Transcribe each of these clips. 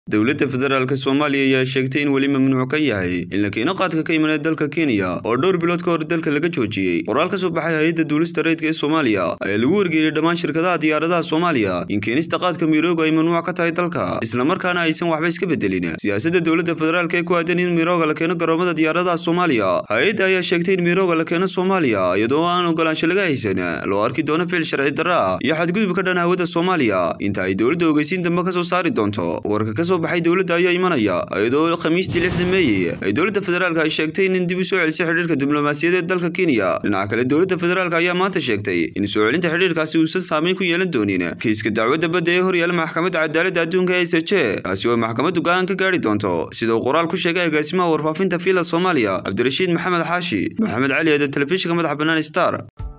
dowladda federaalk soomaaliya ayaa sheegtay in weli mamnuuc ka yahay in la keeno qaadka ka imanaya dalka kenya oo dhowr bilood ka hor dalka laga joojiyey qoraal ka soo baxay hay-adda duulista rayidka ee soomaaliya ayaa lagu wargeeyey dhammaan shirkadaha diyaaradaha soomaaliya in keenista qaadka mirooga ay mamnuuc ka tahay dalka islamarkaana aysan waxba iska bedelin siyaasadda dowladda federaalk ee ku aadan in mirooga la keeno garoomada diyaaradaha soomaaliya hay-adda ayaa sheegtay in mirooga la keeno soomaaliya iyadoo aan ogolaansho laga haysan loo arki doono ficil sharci darra ah iyo xadgudub ka dhan hawada soomaaliya inta ay dowladda ogeysiin dambe ka soo saari doonto warka kasoo baxay dowladda ayaa imanaya iyadoo khamiistii lixda meey ay dowladda federaalk ay sheegtay in dib u soo celisay xidhiirka diblomaasiyadeed dalka kenya dhinaca kale dowladda federaalk ayaa maanta sheegtay in soo celinta xidhiirkaasi uusan saameyn ku yeelan doonin kiiska dacwadda badda ee horyaala maxkamadda cadaaladda adduunka e s j kaasi oo maxkamaddu go-aan ka gaari doonto sida uu qoraal ku sheegay agaasimaha warfaafinta fiila soomaaliya cabdirashiid maxamed xaashi maxamed cali eedan telefishinka madaxa bannaan star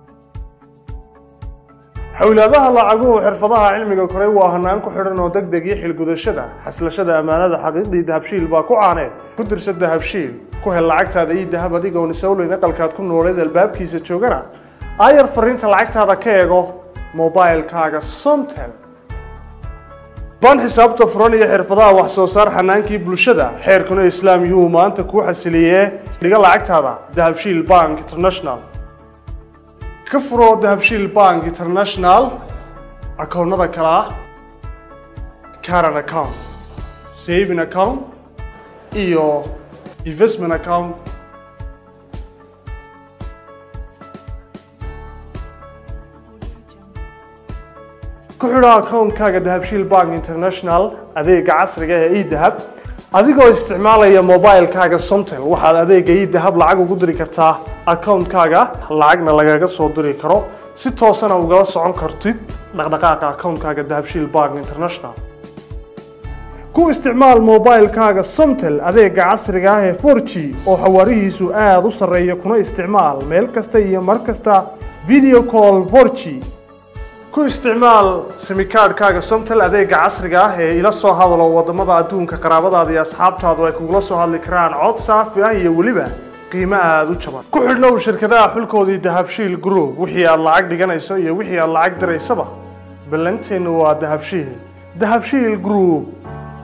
xowlaadaha lacaguhu xirfadaha cilmiga koray waa hanaan ku xidhan oo deg deg iyo xilgudashada xaslashada ammaanada xaqiiqdii dahabshiil baa ku caaneed ku dirsa dahabshiil ku hel lacagtaada iyo dahab adigoon isowleyn aqalkaad ku nooleed albaabkiisa joogana aayar fariinta lacagtaada ka eego mobilkaaga somtel baan xisaabta furan iyo xirfadaha wax soo saar xanaankii bulshada xeerkuna islaam yuhuu maanta kuu xasiliyee dhiga lacagtaada dahabshiil bank international ka furo dahabshiil bank international akoonnada kale ah caran account saving account iyo investment account ku xidho akoonkaaga dahabshiil bank international adeega casriga ee edahab adigoo isticmaalaya mobilkaaga somtel waxaad adeega idahab lacag ugu diri kartaa akoonkaaga lacagna lagaga soo diri karo si toosana ugala socon kartid dhaqdhaqaaqa akoonkaaga dahabshiil bank international ku isticmaal mobilkaaga somtel adeega casriga ah ee for g oo xawaarihiisu aada u sarreeya kuna isticmaal meel kasta iyo mar kasta video call for g ku isticmaal simikaadhkaaga somtel adeega casriga ah ee ila soo hadalo wadamada adduunka qaraabadaada iyo asxaabtaadu ay kugula soo hadli karaan cod saafi ah iyo weliba qiimo aada u jaban ku xidhnow shirkadaha xulkoodii dahabshiil group wixii aad lacag dhiganayso iyo wixii aad lacag diraysaba ballanteennu waa dahabshiil dahabshiil group